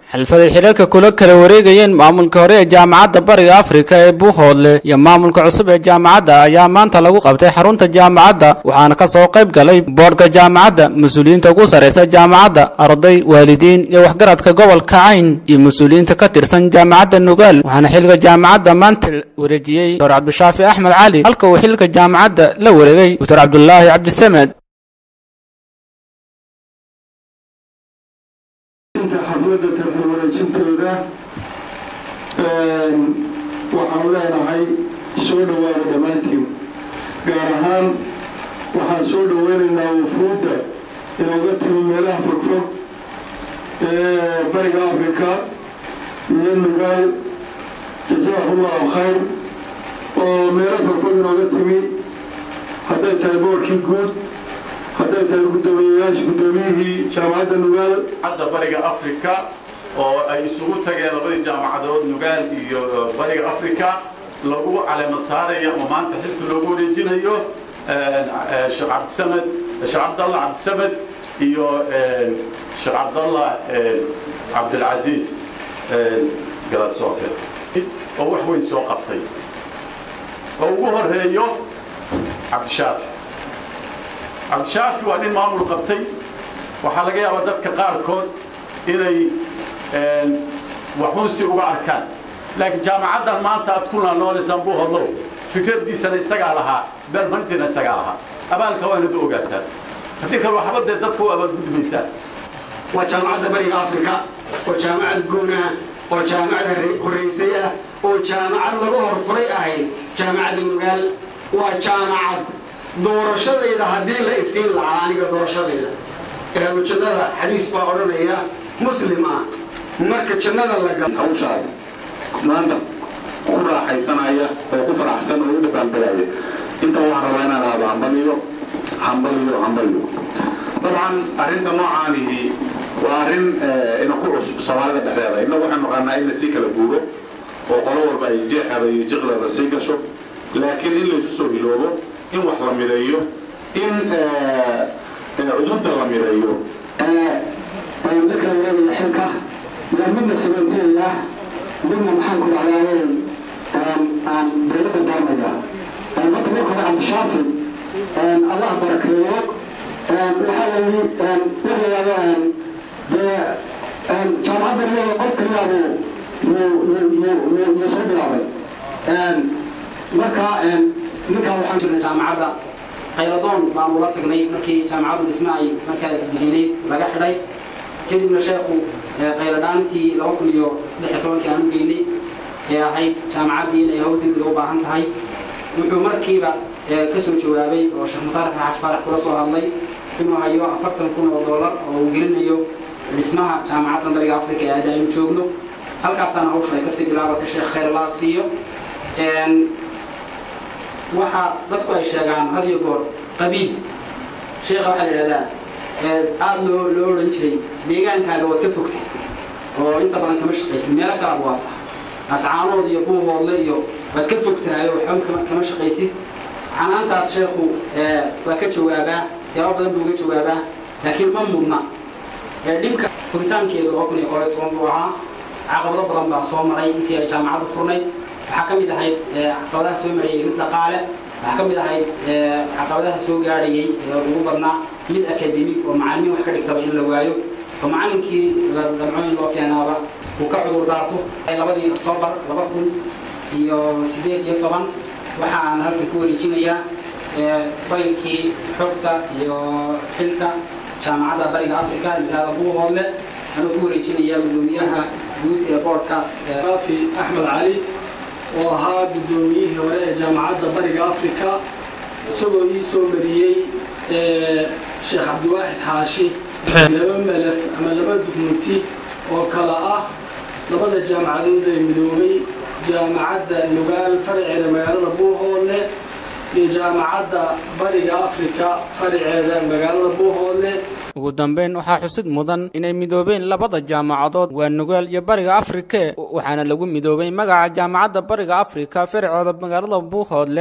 xilfaday xilalka kula kala wareegayeen maamulka hore ee jaamacadda bariga afrika ee buuhoodle iyo maamulka cusub ee jaamacadda ayaa maanta lagu qabtay xarunta jaamacadda waxaana ka soo qayb galay boodhka jaamacadda mas-uuliyiinta ugu sarraysa jaamacadda arday waalidiin iyo waxgaradka gobolka cayn iyo mas-uuliyiinta ka tirsan jaamacadda nugaal waxaana xilka jaamacadda maanta wareejiyey doctor cabdishaafi axmed cali halka uu xilka jaamacadda la wareegay doctor cabdulaahi cabdisamed xafladda tarxil wareejintooda waxaan leenahay soo dhowaada dhammaantiin gaar ahaan waxaan soo dhoweynaynaa wufuudda inooga timi meelaha fogfog ee bariga afrika iyo nugaal jasaakumullahu khayr oo meelo fogfog inooga timi hadday tahay boorkii guud hadday tahay guddoomiyeyaasha guddoomiyihii jaamacadda nugaal hadda bariga afrika oo ay isugu tageen labadii jaamacadood nugaal iyo bariga afrika lagu caleema saarayo ama maanta xilka loogu wareejinayo sheekh cabdisamed sheekh cabdallah cabdisamed iyo sheekh cabdallah cabdilcasiis galasoofe oo wax weyn soo qabtay oo ugu horeeyo cabdishaafi cabdishaafi waa nin maamul qabtay waxaa laga yaabaa dadka qaarkood inay waxuunsi uga arkaan laakiin jaamacaddan maanta aad ku noolaysaan buu hodlow fikraddiisana isagaa lahaa beelmarintiina isagaa lahaa abaalka waa inad ogaataan haddii kale waxba dee dadka u abaalgudmaysaan waa jaamacadda bariga afrika oo jaamacad guunah oo jaamacad horraysay ah oo jaamacad laga horfuray ahayd jaamacadda nugaal waa jaamacad doorashadayda haddii la isiin lahaa aniga doorashadayda ehlu jannada xadiis baa odhanaya muslim ah marka jannada la galo hawshaas maanta ku raaxaysanaya oo ku faraxsan oo u dhabaanbagaya inta waxaan rabaa inaan aado hambaliyo hambaliyo hambaliyo dabcan arrinta noocaanihi waa arrin ina ku cusub soomaalida dhexdeeda innagu waxaan naqaanaa in lasii kala guuro oo qolo walba ay jeexeeda iyo jiqleeda sii gasho laakiin in laysu soo hiloobo in wax la mideeyo in cudurda la mideeyo dadka wareegaya xilka yaa midna sabanteeya midna maxaan ku dhacdaayeen aan dawladda daarmaya hadda marka hore cabdishaafi allah barakeeyo waxaa layi walayaaba dee jaamacadda iyada qod kaliyaabuu yuu soo bilaabay marka ninkaa waxaan jirnay jaamacadda qayladoon baan ula tagnay markii jaamacaddu dhisma ay markaa diginayd laga xidhay kadibna sheekhu qayladhaantii laba kun iyo saddex iyo tobankii aan u geynay ee ahayd jaamacaddii inay hawl degdega u baahan tahay wuxuu markiiba ka soo jawaabay oo sheekh mutaarix xaaj faarax kula soo hadlay inuu hayo afartan kun oo dollar oo uu gelinayo dhismaha jaamacaddan bariga afrika ee aada aynu joogno halkaasaana hawsha ay kasii bilaabatay sheekh khayrlaa siiyo waxa dadku ay sheegaan had iyo goor qabiil sheekha waxaa la yidhahdaa aada loo loo odhan jiray deegaankaaga waad ka fogtay oo inta badan kama shaqaysid meelo kalaad waa tahay ascaanood iyo buuhoodle iyo waad ka fogtahay oo waxba kama shaqaysid canaantaas sheekhu waa ka jawaabaa siyaabo badan buu uga jawaabaa laakiin ma mudna dhibka furitaankeedu laba kun iyo koob iyo toban buu ahaa caqabado badan baa soo maray intii ay jaamacaddu furnayd waxaa ka mid ahayd caqabadaha soo marayay mid dhaqaale waxaa ka mid ahayd caqabadaha soo gaadhayay ugu badnaa mid akademig oo macallimiin wax ka dhigtaba in la waayo oo macallinkii damcooyin loo keenaaba uu ka cudur daato labadii oktoobar laba kun iyo siddeed iyo toban waxa aan halkan ku wareejinayaa faylkii xogta iyo xilka jaamacadda bariga africa magaalada buuhoodle anuu ku wareejinayaa guddoomiyaha guud ee boorka raafi axmed cali oo ahaa guddoomiyihii hore ee jaamacadda bariga afrika isagoo ii soo mariyey sheekh cabdiwaaxid xaashi laba melef ama laba dugmunti oo kale ah labada jaamacadood ee midoobay jaamacadda nugaal faraceeda magaalada buuhoodle iyo jaamacadda bariga afrika faraceeda magaalada buuhoodle ugu dambayn waxaa xusid mudan inay midoobeen labada jaamacadood waa nugaal iyo bariga afrike waxaana lagu midoobay magaca jaamacadda bariga afrika farcooda magaalada buuhoodle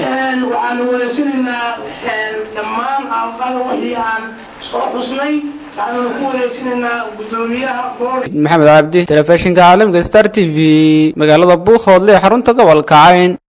waxaanu wareejinaynaa dhammaan alqada wixii aan soo xusnay waxaanu ku wareejinaynaa guddoomiyaha boorka maxamed cabdi telefishinka caalamka star t v magaalada buuhoodle xarunta gobolka cayn